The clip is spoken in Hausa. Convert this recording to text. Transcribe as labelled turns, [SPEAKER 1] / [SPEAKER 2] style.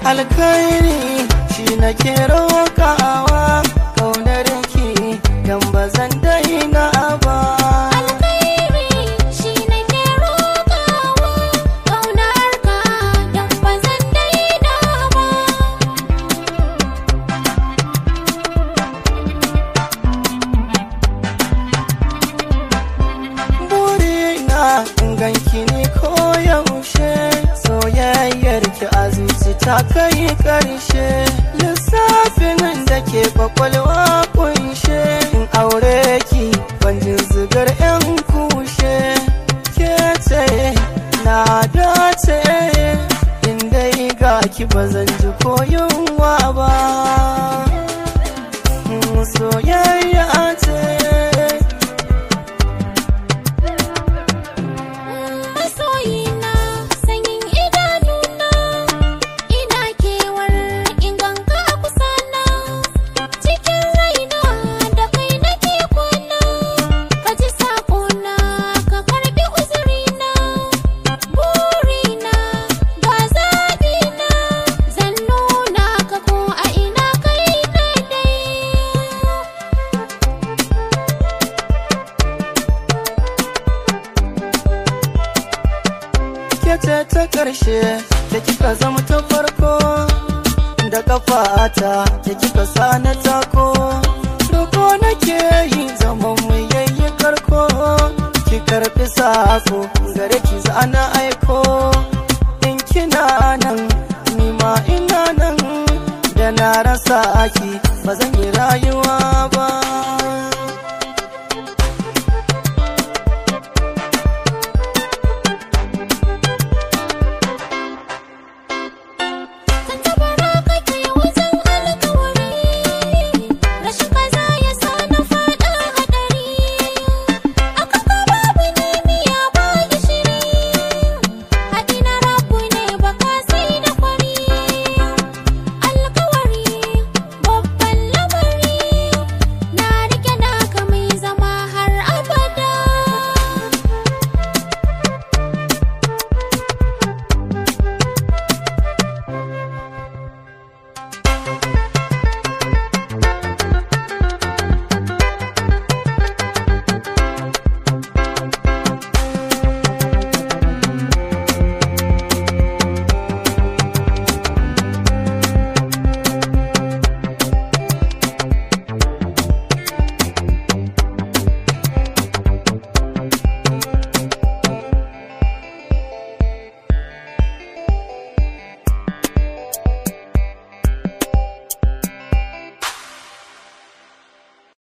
[SPEAKER 1] alkhairi shi nake roƙawa kaunar ki dan ba zan daina ba
[SPEAKER 2] alkhairi shi nake roƙawa ƙaunar ka don ba zan daina ba
[SPEAKER 1] burina in ganki ne ko yaushe soyayyar ki a zuci ta kai karshe lissafin da ke kwakwalwa kunshe in aure ki banjin zigar yan kushe ke ce na dace in dai ga ki ba zan ji ko yunwa ba Mm, soyayya ce
[SPEAKER 2] masoyina sanyin idanuna ina kewar inganka a kusana cikin raina da kai nake kwana ka ji sakona ka karbi uzurina burina ga zaɓina zan nuna ka ko a ina kai daidai
[SPEAKER 1] ke ce ta ƙarshe da kika zama ta farko da kafata da kika sa na tako roko nake yi zaman mu yayi karko ki karbi sako gare ki zana aiko in kina nan ni ma ina nan da na rasa ki ba zan yi rayuwa